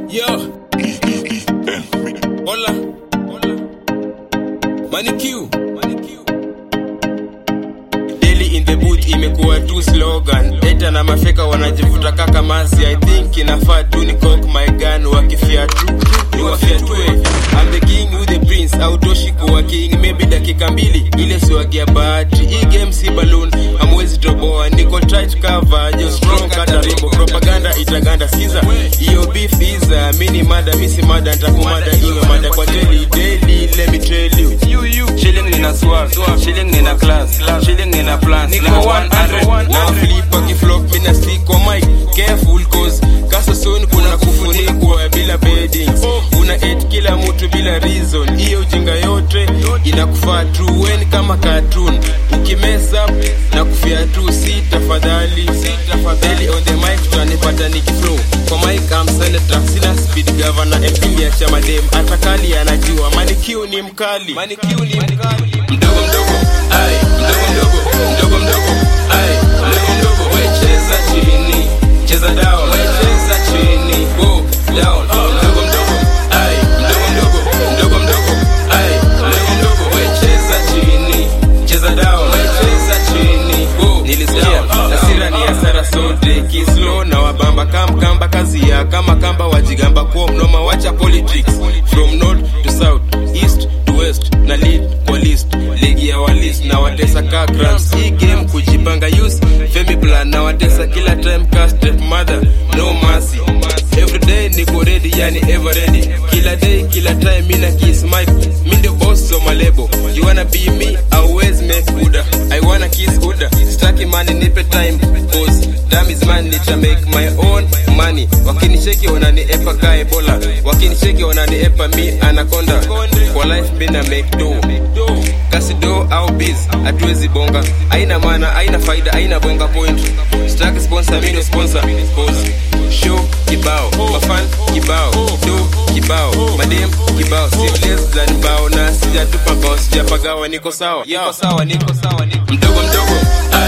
Yo. Hola. Hola. Manicure. Manicure. Daily in the booth imekuwa tu slogan. Eta na mafeka wanajivuta kaka masi. I think inafaa tu ni cock my gun wakifia tu. Ni wafiatue. I'm the king with the prince. Autoshi kuwa king. Maybe dakika mbili ile siwagia bahati. Hii game si balloon. Hamwezi toboa. Niko tight cover. Just strong kata rimbo. Propaganda itaganda siza. Hiyo beef iza. Mini mada misi mada. Ntakumada iwe mada kwa daily. Daily let me tell you. You you. Shilling nina swag, shilling nina class, shilling nina plans. Niko Niko 100 na flip akiflop mina stick kwa mic careful cause kasa soon kuna kufunikwa bila beddings una hate kila mtu bila reason hiyo ujinga yote inakufaa tu weni kama cartoon ukimess up na kufia tu si tafadhali si tafadhali on the mic tutanipata nikiflow kwa mic I'm senator sina speed governor MP ya chama dem atakali anajua manikiu ni mkali manikiu ni mkali mdogo mdogo, ai, mdogo mdogo, mdogo mdogo, ai, mdogo mdogo, we cheza chini, cheza down, we cheza chini, go down, mdogo mdogo, ai, mdogo mdogo, mdogo mdogo, ai, mdogo mdogo, we cheza chini, cheza down, we cheza chini, go nilisikia hasira ni hasara sote kislo na wabamba kamkamba kazi ya kama kamba wajigamba kuwa mnoma wacha politics from north to south east to west na lead kwa list ligi ya walist na watesa ka grams hii game kujipanga use femi plan na watesa kila time ka step mother no mercy everyday niko ready yani ever ready kila day kila time mina kiss mic mi ndio boss of my label you wanna be me always make uda i wanna kiss uda staki money nipe time cause damn is man nita make my own money wakinicheki wanani-epa ka ebola wakinicheki wanani-epa mi anaconda kwa life mina make do kasi do au biz hatuwezi bonga aina maana aina faida aina bonga point staki sponsor mi ndio sponsor cause show kibao mafan kibao do kibao madem kibao si less than bao na sijatupa bao sijapagawa niko sawa niko sawa niko sawa niko mdogo mdogo,